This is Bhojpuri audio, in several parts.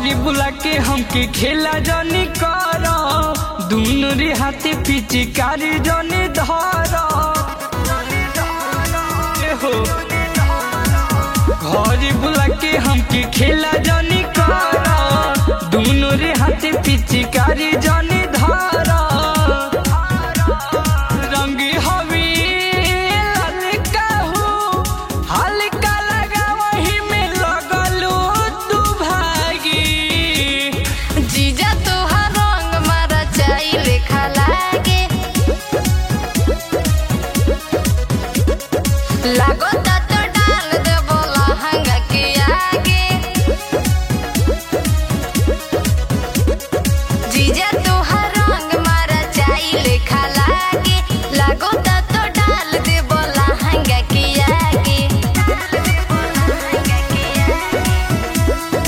घरे बुला के हमके खेला जनी कर दुनु रे हाथे पिचकारी जनी धर ए हो घरे बुला के हमके खेला जनी कर दुनु रे हाथे पिचकारी जनी धर रंग हवी ललका हो हल्का लगा वही में लगलू तू भागी जीजा तोहार रंग मारा चाई लेखा लागे लागता तो डाल दे बोला हंगा के आगे जीजा तोहार रंग मारा चाई लेखा लागे लागता तो डाल दे बोला हंगा के आगे डाल दे बोला हंगा के आगे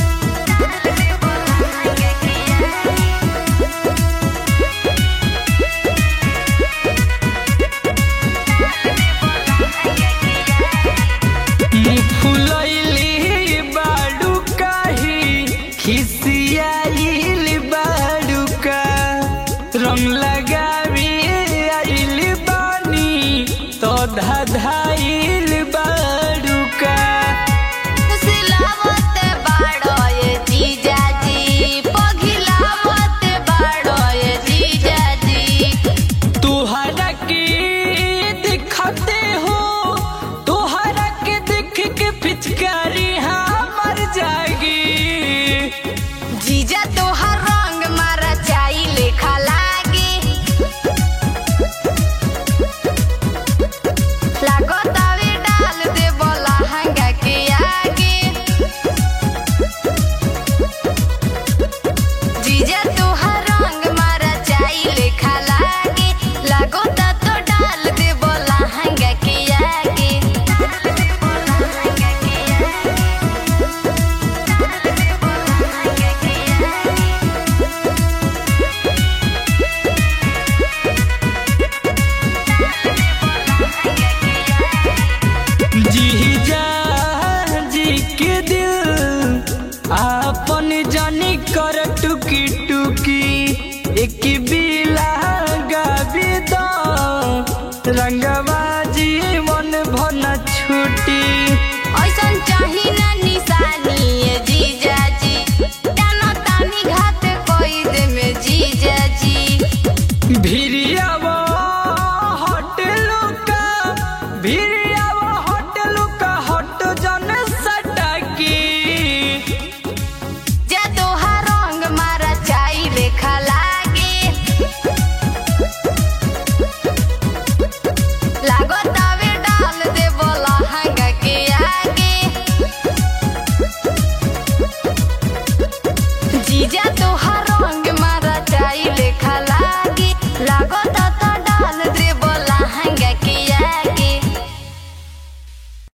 मुँह फुलैली बाडू काही खिसियाइल बाडू का रंग लगावी आइल बानी तो धाधाइल बाडू का सिलावत बाड़ो ये जीजाजी पघिलावत बाड़ो ये जीजाजी तुहरा के दिखते हो तुहरा के देख के पिचकारी हमर जागी जीजा तोहर रंग मारा चाई लेखा लागे लागतावे डाल दे बोला हंगा के आगे जीजा तोहर रंग मारा चाई लेखा लागे लागता तो डाल दे बोला हंगा के आगे डाल दे बोला हंगा के आगे डाल दे बोला हंगा के आगे जी जा जी के दिल आपन जानी कर टुकी टुकी एक बिला गाबी दो रंगवा